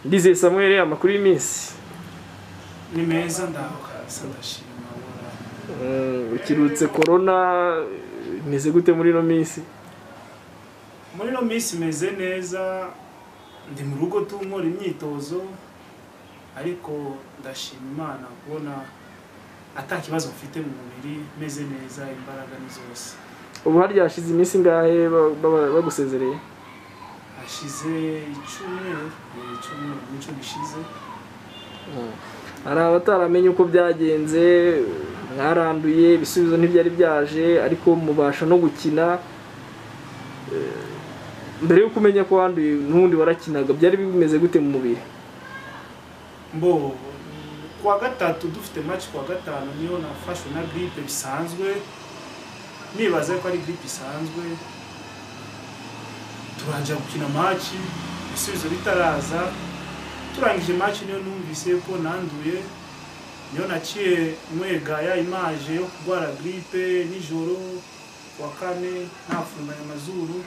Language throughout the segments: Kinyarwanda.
Ndizeye Samuel amakuru y'iminsi ni meza ndahukasa ndashima Uhoraho. Mm, ukirutse corona meze gute muri ino minsi muri ino minsi meze neza ndi mu rugo tunkora imyitozo ariko ndashima imana kubona ata kibazo mfite mu mubiri meze neza imbaraga ni zose ubu harya hashize iminsi ingahe ba- ba- bagusezereye hashize icyumweru eh, icyumweru n'icyo gishize hari abataramenye uko byagenze mwaranduye ibisubizo ntibyari byaje ariko mubasha no gukina Eh, mbere y'uko umenya ko wanduye n'ubundi warakinaga byari bimeze gute mu mubiri mbo kuwa gatatu dufite match kuwa gatanu niyo nafashwe na gripe bisanzwe nibaza ko ari gripe isanzwe turangira gukina match ibisubizo bitaraza turangije match niyo numvise ko nanduye niyo naciye mwegaya imaje yo kurwara gripe nijoro kuwa kane ntafunganye amazuru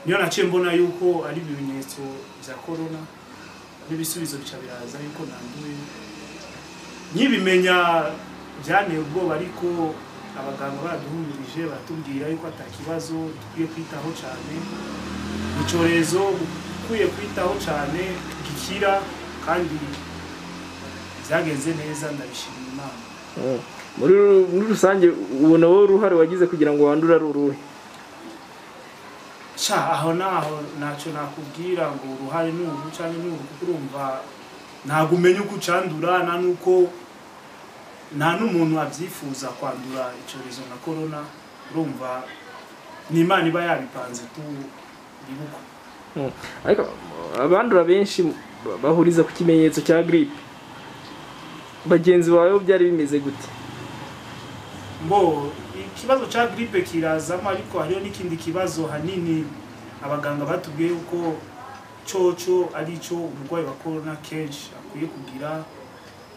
niyo naciye mbona yuko ari ibimenyetso bya corona n'ibisubizo bica biraza yuko nanduye nkibimenya byanteye ubwoba ariko abaganga baraduhumirije baratubwira yuko atakibazo dukwiye kwitaho cyane icyorezo ukwiye kwitaho cyane gikira kandi byagenze neza ndabishimira imana Mm. muri ru- muri rusange ubona wowe uruhare wagize kugira ngo wandure ari uruhe sha aho naho ntacyo nakubwira ngo uruhare ni uru cyangwa ni uru kuko urumva ntabwo umenya uko ucandura nta n'uko nta n'umuntu abyifuza kwandura icyorezo na korona urumva ni imana iba yabipanze tu bibuka ariko abandura benshi ba- bahuriza ku kimenyetso cya giripe bagenzi bawe bo byari bimeze gute mbo ikibazo cya gripe kirazamo ariko hariho n'ikindi kibazo hanini abaganga batubwiye yuko cyoco ari cyo umurwayi wa korona kenshi akwiye kugira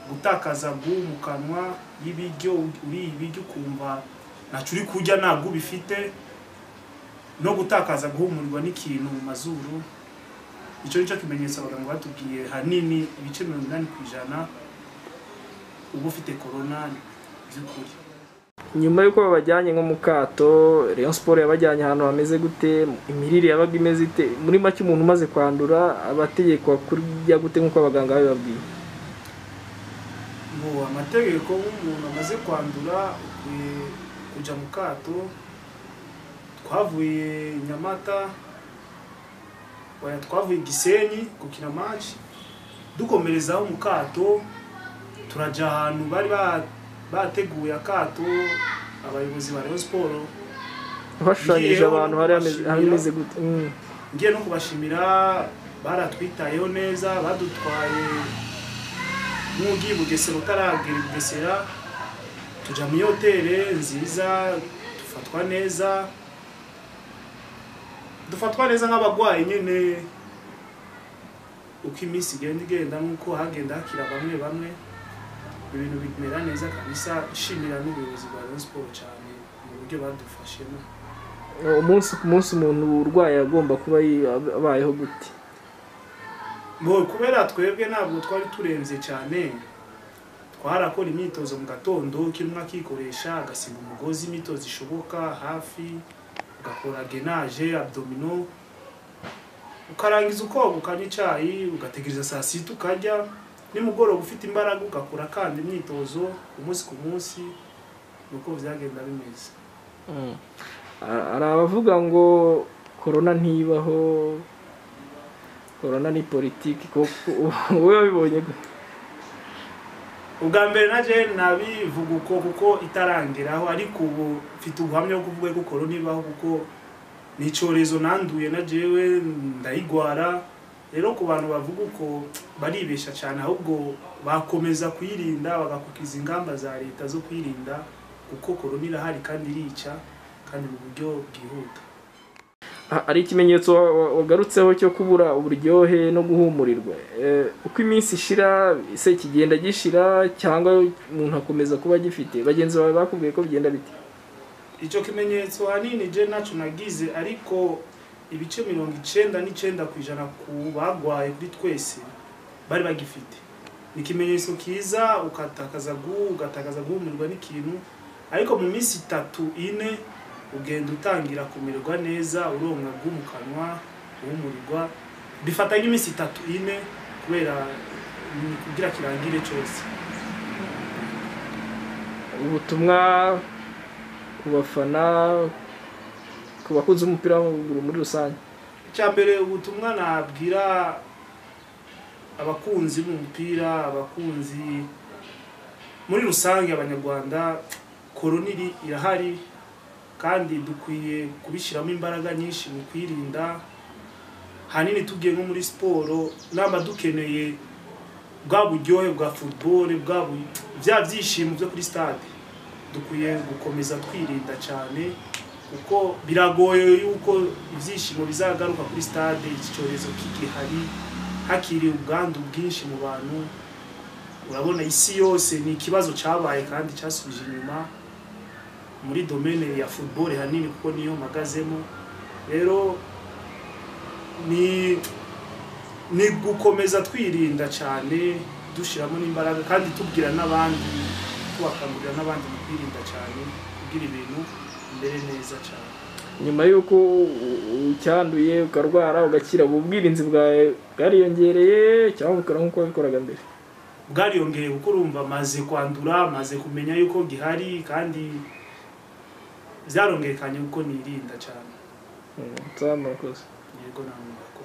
gutakaza gu mu kanwa y'ibiryo uriye ibiryo ukumva ntacyo uri kurya nta gu bifite no gutakaza guhumurirwa n'ikintu mu mazuru icyo nicyo kimenyetso abaganga batubwiye hanini ibice mirongo inani ku ijana uba ufite korona by'ukuri nyuma y'uko babajyanye nko mu kato Rayon Sport yabajyanye ahantu hameze gute imirire yabaga imeze ite muri make umuntu umaze kwandura abategekwa kurya gute nk'uko abaganga babibabwiye ngo amategeko nk'umuntu amaze kwandura ukwiye kujya mu kato twavuye nyamata oya, twavuye gisenyi gukina maci dukomerezaho mu kato turajya ahantu bari ba- bateguye akato abayobozi ba rayon siporo bashushanyije Ngewe abantu hari hameze- mbashimira. hameze gute Mm. ngiye no kubashimira baratwitayeho neza badutwaye nk'ugiye i bugesera utaragera i bugesera tujya muri hoteli nziza dufatwa neza dufatwa neza nk'abarwayi nyine uko iminsi igenda igenda nk'uko hagenda hakira bamwe bamwe ibintu bimera neza kabisa nshimira n'ubuyobozi bwa rayon siporo cyane mu buryo badufashemo umunsi ku munsi umuntu urwaye agomba kuba yi- ab- abayeho gute ngo kubera twebwe ntabwo twari turembye cyane twarakora imyitozo mu gatondo kirimo akikoresha agasiga umugozi imyitozo ishoboka hafi ugakora genaje abdomino ukarangiza ukoga ukanywa icyayi ugategereza saa sita ukarya nimugoroba ufite imbaraga ugakora kandi imyitozo umunsi ku munsi nuko byagenda bimeze Ha- hari abavuga ngo korona ntibaho korona ni politiki koko wowe wabibonye gute? ubwa mbere naje nabivuga uko kuko itarangeraho ariko ubu mfite ubuhamya bwo kuvuga ko korona ibaho kuko ni icyorezo nanduye na jewe ndayigwara rero ku bantu bavuga uko baribeshya cyane ahubwo bakomeza kuyirinda bagakurikiza ingamba za leta zo kwirinda kuko korona irahari kandi irica kandi mu buryo bwihuta Ha- hari ikimenyetso wa- wa- wagarutseho cyo kubura uburyohe no guhumurirwa Eh, uko iminsi ishira se kigenda gishira cyangwa umuntu akomeza kuba agifite bagenzi bawe bakubwiye ko bigenda bite icyo kimenyetso hanini je nacyo nagize ariko ibice mirongo icenda n'icenda ku ijana ku bagwaye kuri twese bari bagifite ikimenyetso kiza ukatakaza guhu ugatakaza guhumirwa n'ikintu ariko mu minsi itatu ine ugenda utangira kumererwa neza uronka gu mu kanwa uhumurirwa bifata nk'iminsi itatu ine kubera ni kugira kirangire cyose ubutumwa ku bafana ku bakunzi b'umupira w'amaguru muri rusange icya mbere ubutumwa nabwira abakunzi b'umupira abakunzi muri rusange abanyarwanda koroniri irahari kandi dukwiye kubishyiramo imbaraga nyinshi mu kwirinda hanini tugiye nko muri siporo naba dukeneye bwa buryohe bwa futuboro bwa bu- bya byishimo byo kuri stade dukwiye gukomeza twirinda cyane kuko biragoye yuko ibyishimo bizagaruka kuri stade iki cyorezo kigihari hakiriye ubwandu bwinshi mu bantu urabona isi yose ni ikibazo cyabaye kandi cyasubije inyuma muri domene ya football hanini kuko niyo mpagazemo rero ni ni gukomeza twirinda cyane dushyiramo n'imbaraga kandi tubwira n'abandi tubakangurira n'abandi mu kwirinda cyane kugira ibintu mbere neza cyane nyuma y'uko u- u- ucyanduye ukarwara ugakira ubu ubwirinzi bwawe bwariyongereye cyangwa bukora nk'uko wabikoraga mbere bwariyongeye kuko urumva maze kwandura maze kumenya yuko gihari kandi byarongekanye kuko nirinda cyane Mm, nsaba murakoze yego nta mwuga